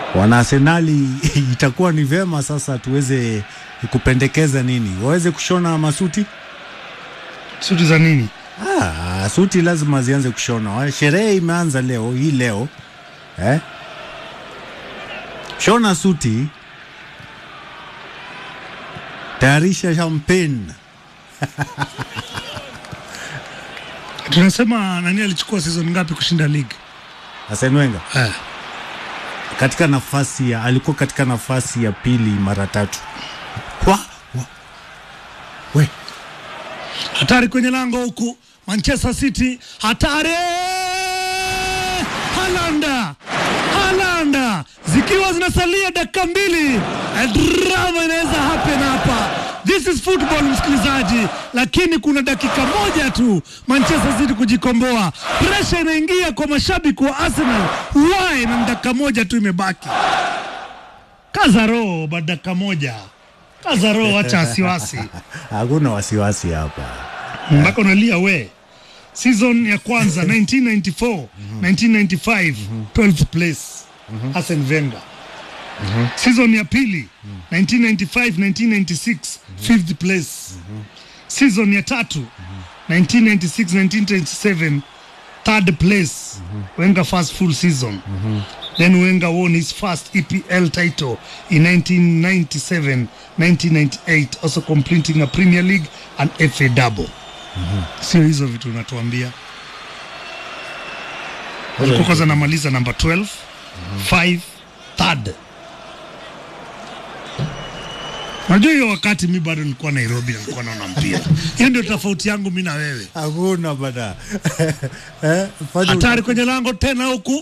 wana Arsenali itakuwa ni vema sasa tuweze kupendekeza nini, waweze kushona masuti. Suti za nini? Ah, suti lazima zianze kushona. Sherehe imeanza leo hii leo eh? Shona suti, tayarisha champagne. Tunasema nani alichukua season ngapi kushinda ligi? Arsene Wenger Eh. katika nafasi ya alikuwa katika nafasi ya pili mara tatu. Wa, wa. We, Hatari kwenye lango huku Manchester City, hatari! Halanda, Halanda, zikiwa zinasalia dakika mbili, eh, drama inaweza happen hapa. This is football msikilizaji, lakini kuna dakika moja tu Manchester City kujikomboa. Presha inaingia kwa mashabiki wa Arsenal. Why? Na dakika moja tu imebaki. Kaza roho, baada dakika moja. Kaza roho, acha wasiwasi hakuna wasiwasi hapa. mpaka unalia we season ya kwanza 1994 1995 12th place Arsene Wenger season ya pili 1995 1996 5th place season ya tatu 1996 1997 third place Wenger first full season then Wenger won his first EPL title in 1997 1998 also completing a Premier League and FA double sio hizo vitu unatuambia walikuwa kwanza anamaliza namba 12 5 third najua hiyo wakati mi bado nilikuwa nairobi na nilikuwa naona mpira hiyo ndio tofauti yangu mi na wewe Hakuna bada. eh, fanya hatari kwenye lango tena huku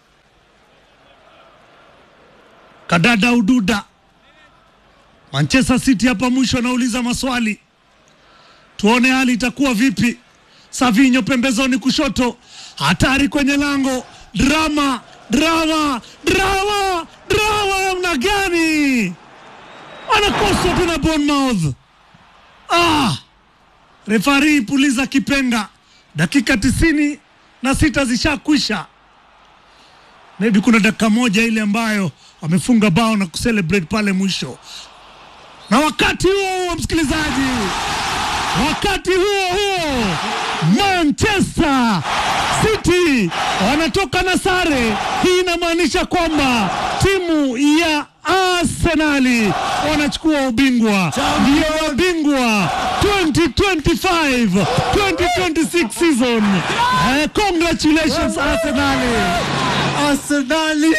kadada ududa manchester city hapa mwisho anauliza maswali tuone hali itakuwa vipi savinyo pembezoni kushoto hatari kwenye lango drama drama drama drama namna gani anakoswa tena Bournemouth ah refari puliza kipenga dakika tisini na sita zishakwisha maybe kuna dakika moja ile ambayo wamefunga bao na kucelebrate pale mwisho na wakati huo huo msikilizaji wakati huo huo manchester city wanatoka na sare hii inamaanisha kwamba timu ya arsenali wanachukua ubingwa ndio wabingwa 2025 2026 season eh, congratulations arsenali Arsenali.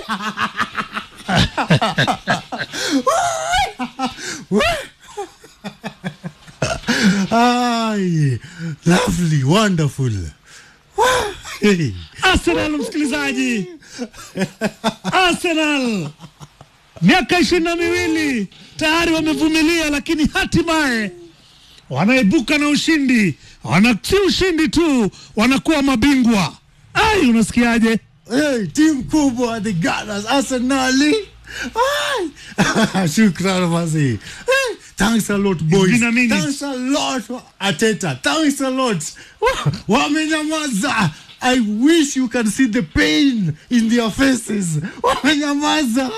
Ay, lovely, wonderful. Hey. Arsenal msikilizaji, Arsenal miaka ishirini na miwili tayari wamevumilia, lakini hatimaye wanaibuka na ushindi. Wana si ushindi tu, wanakuwa mabingwa. Ai, unasikiaje? Hey, timu kubwa the Gunners Arsenali. Ay. Shukran Masi. Hey, thanks a lot boys. been a minute. Thanks a lot Ateta. Thanks a lot. Wamenyamaza. I wish you can see the pain in their faces. Wamenyamaza.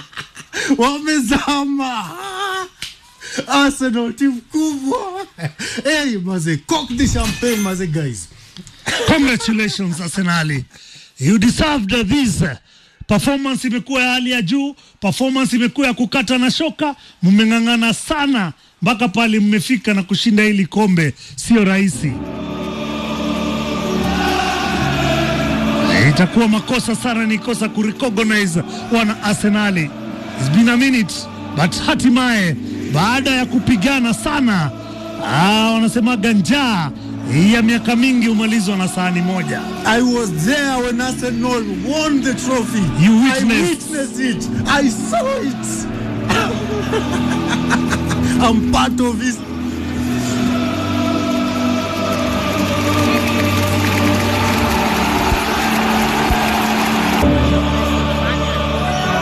Wamezama. Arsenal timu kubwa. Hey, maze, cock the champagne maze guys. Congratulations Arsenali, you deserved this. Performance imekuwa ya hali ya juu, performance imekuwa ya kukata na shoka. Mmeng'ang'ana sana mpaka pale mmefika na kushinda hili kombe, sio rahisi. Itakuwa makosa sana nikosa kurecognize wana Arsenali. It's been a minute but hatimaye baada ya kupigana sana ah, wanasemaga njaa ya miaka mingi humalizwa na sahani moja. I was there when Arsenal won the trophy. You I witnessed. witnessed it. I saw it. I'm part of his